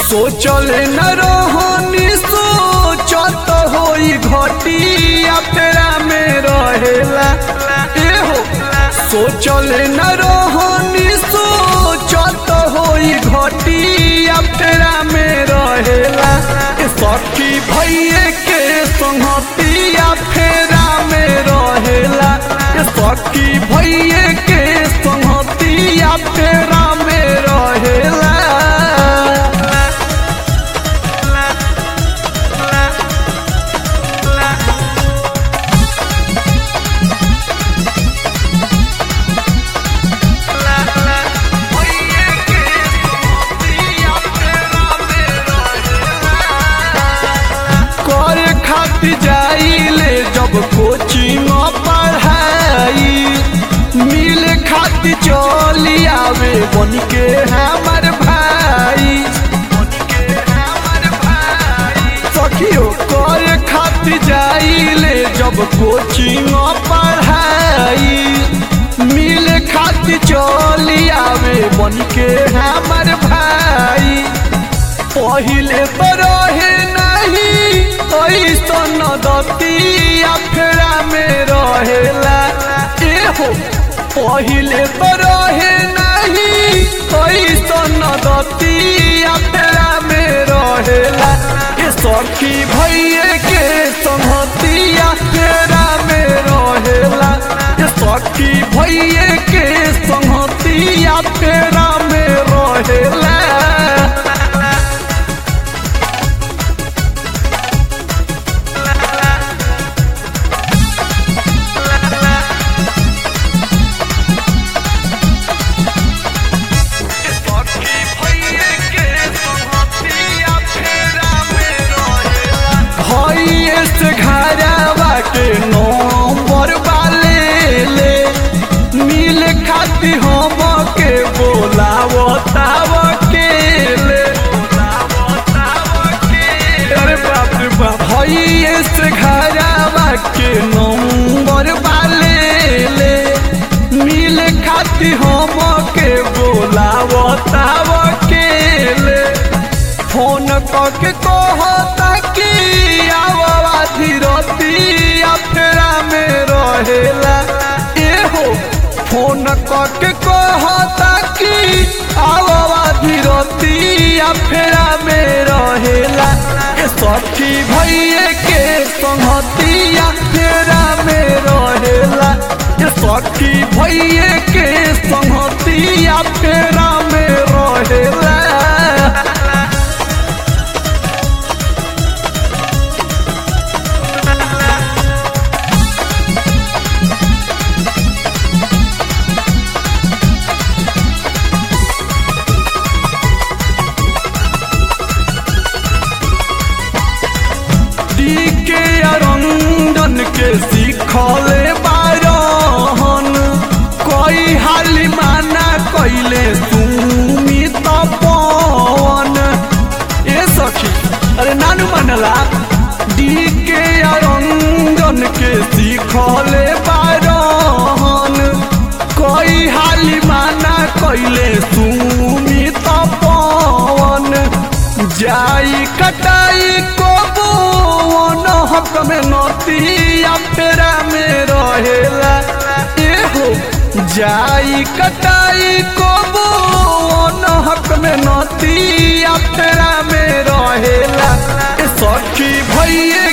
सोचल न रहनी सोचत होई घटिया फेरा में रहेला एहो सोचल न रहनी सोचत होई घटिया फेरा में रहेला ए सखी भैये के संगतिया फेरा में रहेला ए सखी भैये के संगतिया फेरा में रहेला करे खातिर जाइले जब कोचिंग पढ़ाई मिल खातिर चली आवे बन के हमर भाई सखियो करे खातिर जाइले जब कोचिंग पढ़ाई मिल खातिर चली आवे बन के हमर भाई पहिले तो रहे नहीं ऐसन दतिया फेरा में रहेला एहो पहिले तो रहे नहीं ऐसन दतिया फेरा में रहेला ए सखी भैये के संगतिया फेरा में रहेला ए सखी भैये के संगतिया फेरा में रहेला भइए से घरवा के नंबर वाले ले मिल खाती हम के बोलावो ताव के ले अरे बाप रे बाप भइए से घरवा के नंबर वाले ले मिल खाती हम के बोलावो ताव के ले फोन करके कहता कि आवा धीरतिया फेरा में रहेला एहो फोन करके कहता कि आवा धीरतिया फेरा में रहेला ए सखी भैये के संगतिया फेरा में रहेला ए सखी भैये के संगतिया फेरा में रहेला के अरंगन के सीखले बारहन कोई हाली माना कैले सुमित पवन ए सखी अरे नानू मनला डी के अरंगन के सीखले बारहन कोई हाली माना कैले सुमित पवन जाई कटाई को बोन हक में नतिया पेरा में रहेला एहो जाई कटाई को बोन हक में नतिया पेरा में रहेला ए सखी भैये